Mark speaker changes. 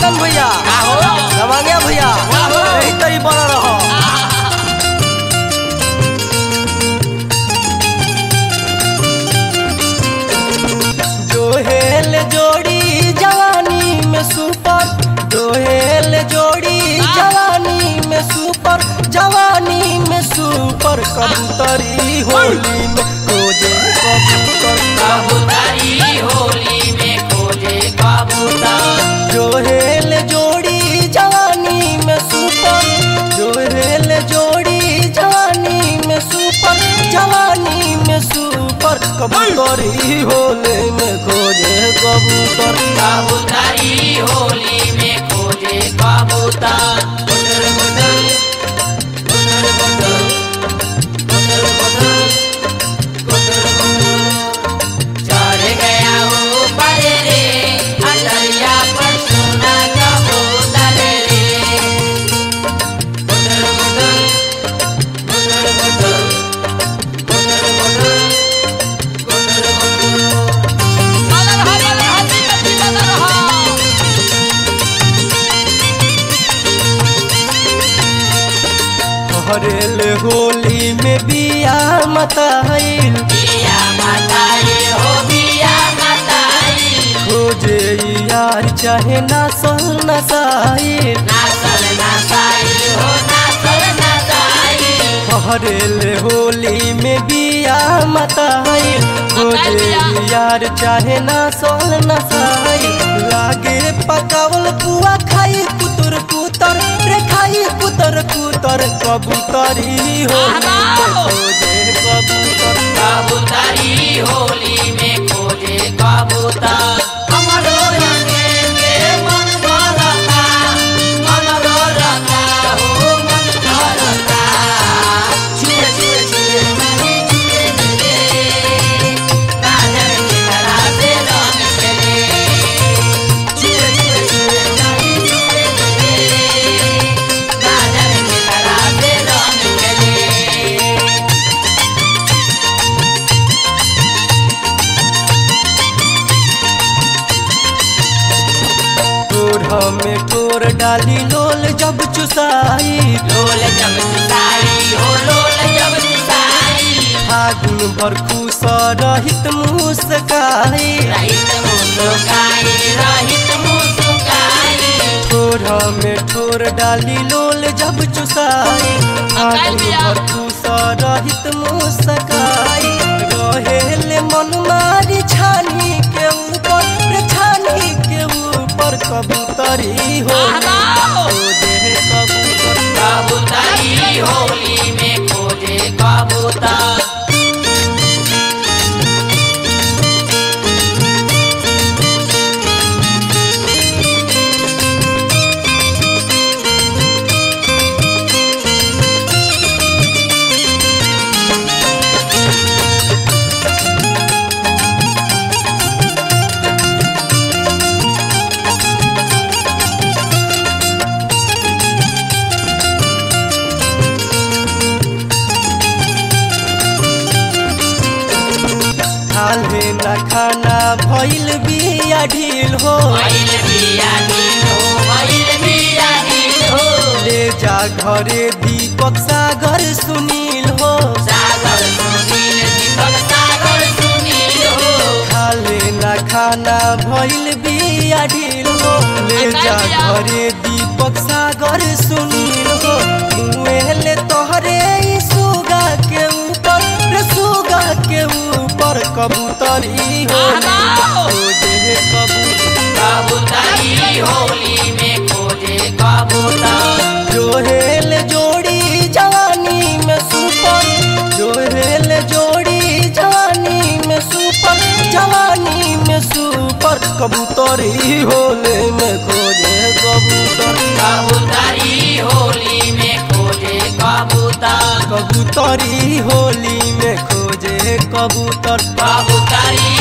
Speaker 1: चंदन भैया रवांगे भैया यही तरी बना रहो जोहेल जोड़ी जवानी में सुपर जोहेल जोड़ी जवानी में सुपर जवानी में सुपर कबूतरी होली में खोजे कबूतर
Speaker 2: कबूतरी होली में खोजे कबूतर
Speaker 1: जोहेल जोड़ी जवानी में सुपर जोहेल जोड़ी जवानी में सुपर जवानी में सुपर कबूतरी होली में खोजे कबूतर
Speaker 2: कबूतरी होली में खोजे कबूतर बुटर बुटर बुटर बुटर बुटर बुटर बुटर बुटर चढ़ गया ऊपर रे अटरिया पर सोना कबूतर रे बुटर बुटर बुटर बुटर बुटर बुटर बुटर बुटर
Speaker 1: हरेल होली में बिया मताइल
Speaker 2: बिया माताई हो बिया माताई
Speaker 1: खोजे यार चाहे ना सल नसाइल
Speaker 2: नासल नासाई हो नासल नासाई
Speaker 1: हरेल होली में बिया मताइल खोजे यार चाहे ना सल नसाइल लागे पकावल पुआ खाई कुतर कुतर रे खाई कुतर कुतर कबूतरी होली में खोजे कबूतर
Speaker 2: कबूतरी होली में खोजे कबूतर हमरो रंगे के मन भरता मन भरता हो मन भरता छुए छुए छुए मने छुए मिले काजल के तरह से रंग खेले छुए छुए छुए मने छुए मिले काजल के तरह से रंग खेले
Speaker 1: तोरा में तोर डाली लोल जब चुसाई
Speaker 2: लोल जब सिताई हो लोल जब सिताई
Speaker 1: फागुन भर खुश रहित मुस्काई
Speaker 2: रहित मुस्काई रहित मुस्काई
Speaker 1: तोरा में तोर डाली लोल जब चुसाई फागुन भर खुश रहित मुस्काई रहेले मन मारी छानी के ऊपर रे छानी के ऊपर कबूतरी हो खोजे कबूतर
Speaker 2: कबूतरी होली में खोजे कबूतर
Speaker 1: खाले न खाना भइल बिया ढील हो
Speaker 2: भइल बिया ढील हो भइल बिया ढील हो
Speaker 1: ले जा घरे दीपक सागर सुनील हो
Speaker 2: सागर सुनील दीपक सागर सुनील हो
Speaker 1: खाले न खाना भइल बिया ढील हो ले जा घरे दीपक सागर सुनील हो मुएले तोहरे ई सुगा के ऊपर रे सुगा के ऊपर कबूतरी हो खोजे कबूतर
Speaker 2: कबूतरी होली में खोजे कबूतर
Speaker 1: जोहेल जोड़ी जवानी में सुपर जोहेल जोड़ी जवानी में सुपर जवानी में सुपर कबूतरी होले में खोजे कबूतर
Speaker 2: कबूतरी होली में खोजे कबूतर
Speaker 1: कबूतरी होली में खोजे कबूतर
Speaker 2: कबूतरी